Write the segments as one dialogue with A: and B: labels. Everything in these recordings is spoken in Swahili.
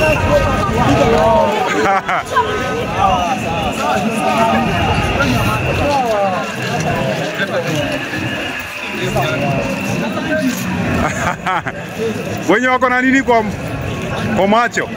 A: wenye wako na nini kwa, kwa macho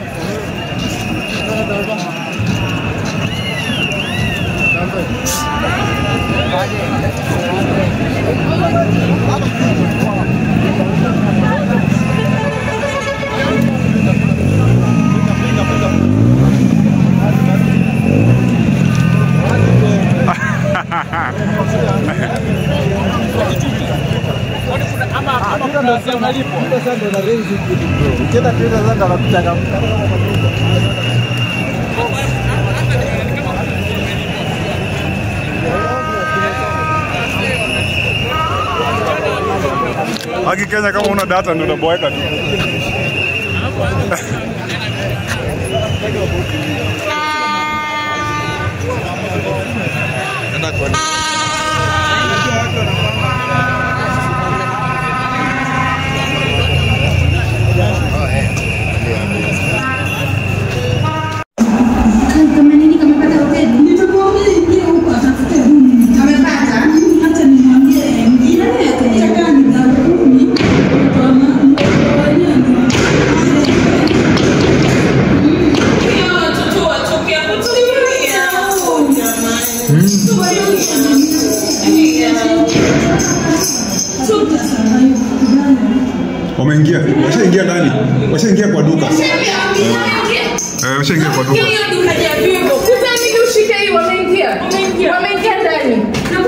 A: haki Kenya, kama una data ndio utaboeka tu.
B: Kama nini kamepata hoteli? Nitakuambia ingia huko atafute room. Kamepata? Hata nimwambie ingia atakaa ni za kumi. Kwa maana
C: Hiyo watoto watoke hapo tulilia.
A: Wameingia, washaingia ndani, washaingia kwa duka, eh, washaingia kwa duka.
C: Hiyo duka ya Vivo. Kutani ushike hii wameingia. Wameingia ndani.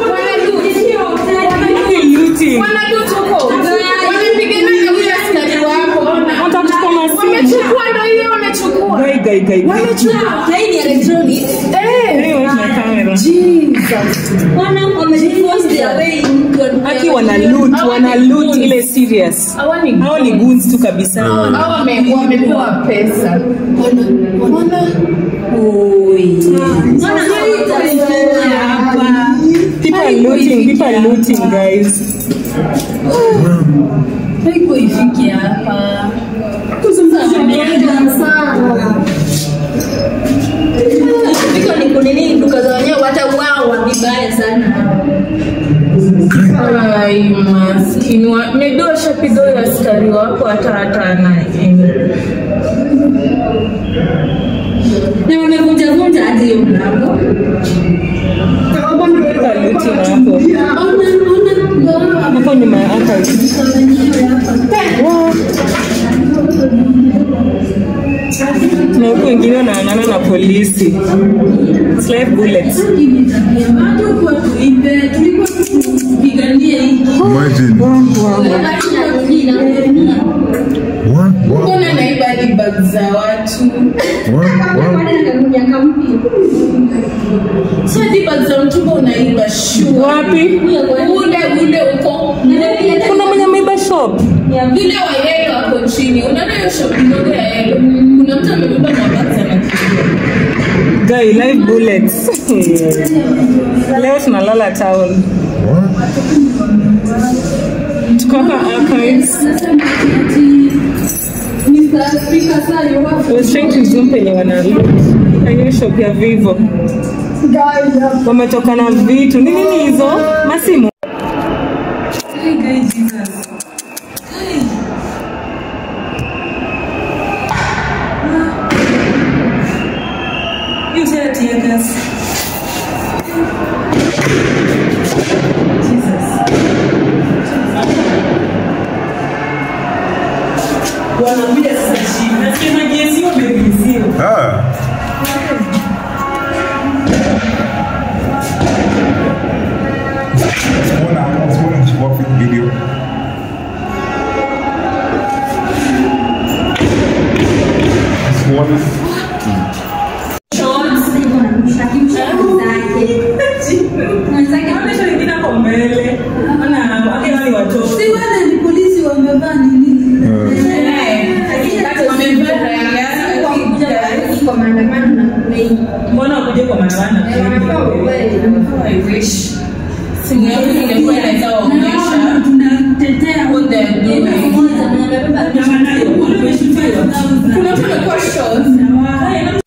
C: Wanadu tuko. Wamepigana na huyo askari wako. Wamechukua ndio hiyo wamechukua. Wamechukua.
B: Hii ni electronic.
C: Eh.
B: Wana wamejiforce their way into
D: Aki wana loot, wana loot ile serious.
C: Hawa ni
D: Hao ni goons tu kabisa.
C: Hao wame- wamepewa pesa.
D: People are looting, people are looting guys.
B: Haiko ifike hapa. Wameenda sana. Iko ni kunini duka za wenyewe watauawa vibaya sana.
C: Ai, maskini wa Medo shapiga huyo askari wako hata hata ana
B: Na wamevunja vunja hadi hiyo mlango.
D: People are looting hapo.
B: Ona ona
D: Hapo nyuma ya archives. Na huku wengine wanaangana na polisi. It's like bullets.
B: Hatukuwa tuibe, tulikuwa tupiganie hii.
A: Imagine. Wa- wa-
C: mbona naiba hadi bag za watu
A: wa- wa-
C: si hadi bag za mtumba unaiba shua
D: Wapi?
C: ule ule uko
D: Kuna mwenye ameiba shop.
C: ile wa yelo hapo chini unaona hiyo shop ndogo ya yelo kuna mtu amebeba mabag za makichukua
D: Guy, live bullets. Leo tunalala town.
A: wa-
D: Tuko hapa archives. I was trying to zoom penye wana loot. Hiyo shop ya Vivo. Wametoka na vitu. Ni nini hizo? Masimu. You said tear gas. Wanakuja sasa chini. Nasema jezi wamevizio.
A: Ah. Sikuona- sikuona nichukua video. Sikuona.
D: Wanaonyesha wengine hapo mbele. Wana wake wale watoto.
B: Si wale ni polisi wamevaa nini?
D: Mbona wakuje kwa maandamano?
C: simu yangu ingekuwa inaweza waonyesha
B: Tunatetea
C: what they're doing.
D: Na wanalipo wameshutiwa.
C: kuna mtu amekuwa short